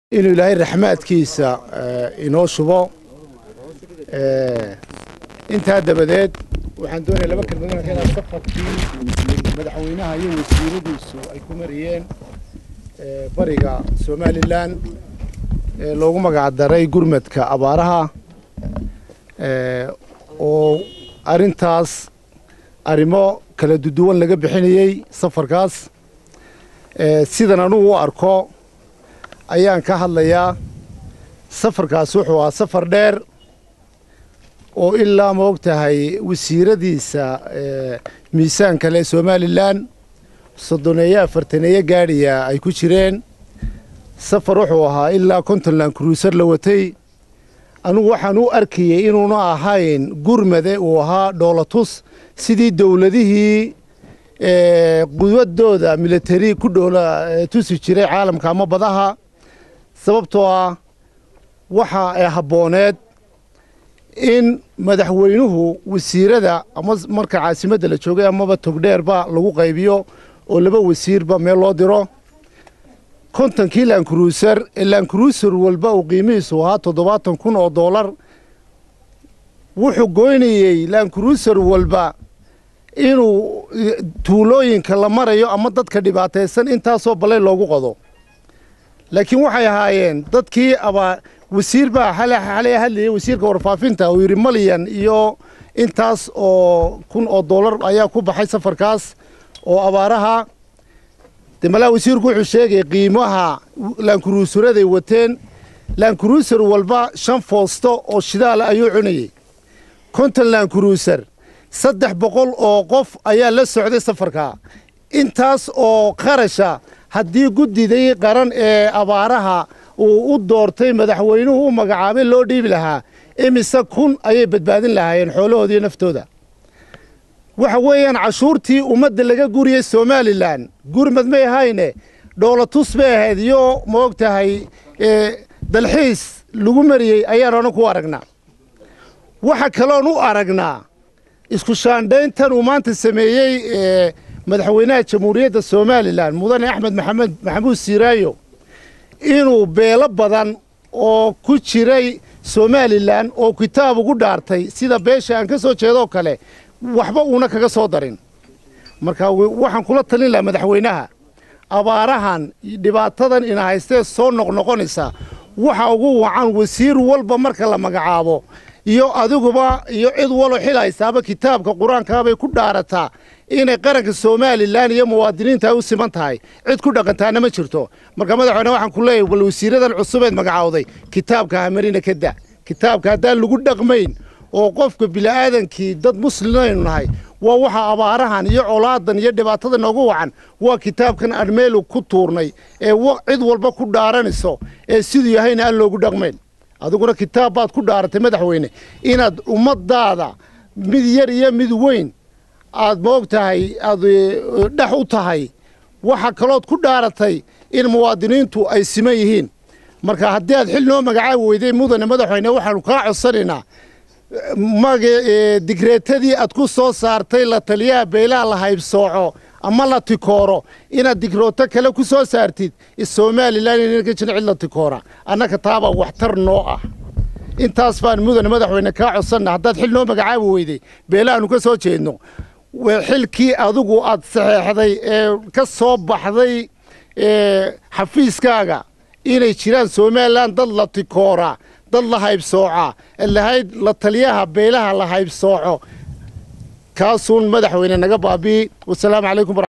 inuu ilaahay raxmaadkiisa inoo shubo intaa dabadeed waxaan doonaya laba kelmadood inaan safarkii madaxweynaha iyo wasiiradiisu ay ku mariyeen bariga somalilan ee loogu magac daray gurmadka abaaraha oo arrintaas arrimo kala duduwan laga bixinayey safarkaas sidan anugu u arko ayaan ka hadlayaa safarkaas wuxuu ahaa safar dheer oo ilaa ma og tahay wasiiradiisa miisaanka leh somalilan soddoneeyo afartaneeyo gaadhiya ay ku jireen safar wuxuu ahaa ilaa puntland cruiser la watay anugu waxaan u arkayey inuuna ahayn gurmade uu ahaa dhoolatus sidii dowladihii quwadooda militari ku dhoola tusi jiray caalamka ama badaha sababtoo ah waxa ay habbooneed in madaxweynuhu wasiirada ama marka caasimadda la joogay amaba togdheerba lagu qaybiyo oo laba wasiirba meel loo diro kontonkii lankruuser ee lankruuser walba uu qiimihiisu ahaa toddobaatan kun oo doolar wuxuu goynayey lankruuser walba inuu tuulooyinka la marayo ama dadka dhibaataysan intaasoo ballay loogu qodo laakiin waxay ahaayeen dadkii abaa wasiir baa xalay hadlayay wasiirka warfaafinta uu yidhi malyan iyo intaas oo kun oo doolar ayaa ku baxay safarkaas oo abaaraha de malaa wasiirku wuxuu sheegay qiimaha laankuruusuraday wateen laankuruusar walba shan foosto oo shidaala ayuu cunayey konton laankuruusar saddex boqol oo qof ayaa la socday safarka intaas oo qarasha haddii guddiday qaran ee abaaraha uu u doortay madaxweynuhu u magacaabay loo dhiibi lahaa imise kun ayay badbaadin lahaayeen xoolahooda iyo naftooda waxa weeyaan cashuurtii ummadda laga guriyey somalilan gurmad may ahayne dhoolatus bay ahayd iyo ma og tahay dalxiis lagu mariyey ayaan ona ku aragnaa waxa kaloon u aragnaa isku shaandhayntan uu maanta sameeyey madaxweynaha jamhuuriyadda somalilan mudane axmed maxamed maxamuud siiraayo inuu beelo badan oo ku jiray somalilan oo kitaab ugu dhaartay sida beesha aan ka soo jeedoo kale waxba uuna kaga soo darin marka waxaan kula talin lahaa madaxweynaha abaarahan dhibaatadan ina haystee soo noqnoqonaysa waxa ugu wacan wasiir walba marka la magacaabo iyo adiguba iyo cid walo xil haysaaba kitaabka qur-aankaabay ku dhaarataa inay qaranka somalilan iyo muwaadiniinta ay u siman tahay cid ku dhaqantaana ma jirto marka madaxweyne waxaan ku leeyahy bal wasiiradan cusubeed magacaawday kitaabka hamarina ka da kitaabka haddaan lagu dhaqmayn oo qofka bili'aadankii dad muslimaynu nahay waa waxa abaarahan iyo colaadan iyo dhibaatada noogu wacan waa kitaabkan aan meelu ku tuurnay ee cid walba ku dhaaranayso ee siduu yahayna aan loogu dhaqmayn adiguna kitaab baad ku dhaaratay madaxweyne inaad ummaddaada mid yar iyo mid weyn aad moog tahay aad dhex u tahay waxa kalood ku dhaaratay in muwaadiniintu ay siman yihiin marka haddii aad xil noo magacaabi weyday mudane madaxweyne waxaanu kaa codsanaynaa maga digreetadii aad ku soo saartay la taliyaha beelaha la haybsooco ama la tikooro inaad digrooto kale ku soo saartid somalilan inaan ka jirin cid la tikoora annaka taabaa waxtar noo ah intaas baan mudane madaxweyne kaa codsanna haddaad xil noo magacaabi weyday beelahaanu ka soo jeedno xilkii adigu aad saxeexday ee ka soo baxday xafiiskaaga inay jiraan somalilan dad la tikoora dad la haybsooca lahayd la taliyaha beelaha la haybsooco kaasuun madaxweyne naga baabi'i wasalaamu calaykum